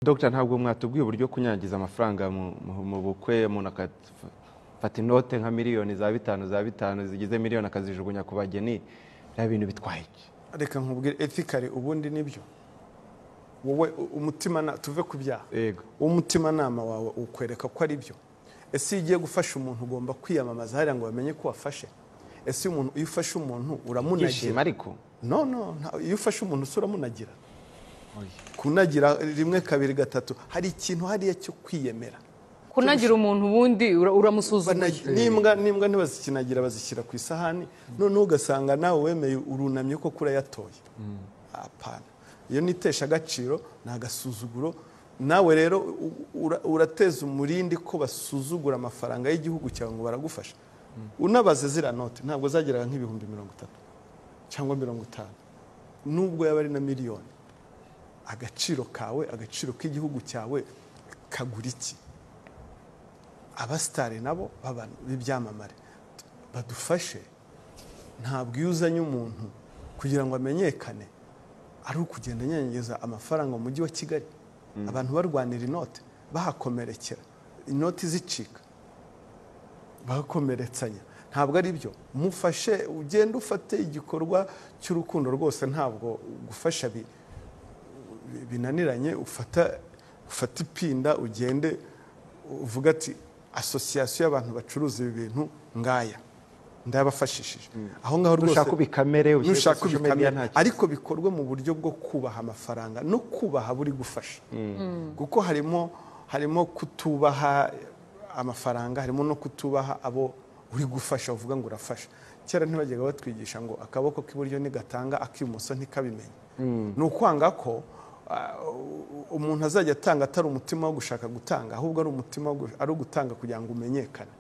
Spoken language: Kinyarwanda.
Dr ntabwo mwatubwiye uburyo kunyangiza amafaranga mu bukwe umuntu akafata inote nka miliyoni za bitanu za bitanu zigize miliyoni akazijugunya ku bageni biriya bintu bitwaye iki reka nkubwire etikari ubundi nibyo wowe umutima tuve ku byaha yego umutimanama wawe ukwereka ko ari byo ese iyo ugiye gufasha umuntu ugomba kwiyamamaza hariya ngo bamenye ko wafashe ese iyo umuntu iyo ufashe umuntu kwishima uramunagira ariko no no nta- iyo ufashe umuntu usura umunagira kunagira rimwe kabiri gatatu hari ikintu hariya cyo kwiyemera kunagira umuntu ubundi ura- uramusuzuma Banagi- n'imbwa n'imbwa ntibazikinagira bazishyira ku isahani noneho ugasanga nawe wemeye urunamye ko kurayatoye apana iyo ni itesha agaciro ni agasuzuguro nawe rero u- ura- urateza umurindi ko basuzugura amafaranga y'igihugu cyawe ngo baragufasha unabaze ziriya note ntabwo zageraga nk'ibihumbi mirongo itatu cyangwa mirongo itanu nubwo yaba ari na miliyoni agaciro kawe agaciro k'igihugu cyawe kagura iki abasitari nabo baba- b'ibyamamare badufashe ntabwo iyo uzanye umuntu kugira ngo amenyekane ari ukugenda anyanyagiza amafaranga mu mujyi wa kigali abantu barwanira inote bahakomerekera inoti zicika bakomeretsanya ntabwo ari byo mufashe ugende ufate igikorwa cy'urukundo rwose ntabwo gufasha bi- bi- binaniranye ufata ufata ipinda ugende uvuga ati asosiyasiyo y'abantu bacuruza ibi bintu ngaya ndabafashishije aho ngaho rwose nushaka ibikamere ushyire kuri nushaka social media, nta ubikamenya kibazo. ariko bikorwe mu buryo bwo kubaha amafaranga no kubaha buri gufasha kuko harimo harimo kutubaha amafaranga harimo no kutubaha abo uri gufasha uvuga ngo urafasha kera ntibajyaga batwigisha ngo akaboko k'iburyo ntigatanga ak'ibumoso ntikabimenye ni ukwanga ko ah, umuntu azajya atanga atari umutima wo gushaka gutanga ahubwo ari umutima wo gu- ari ugutanga kugira ngo umenyekane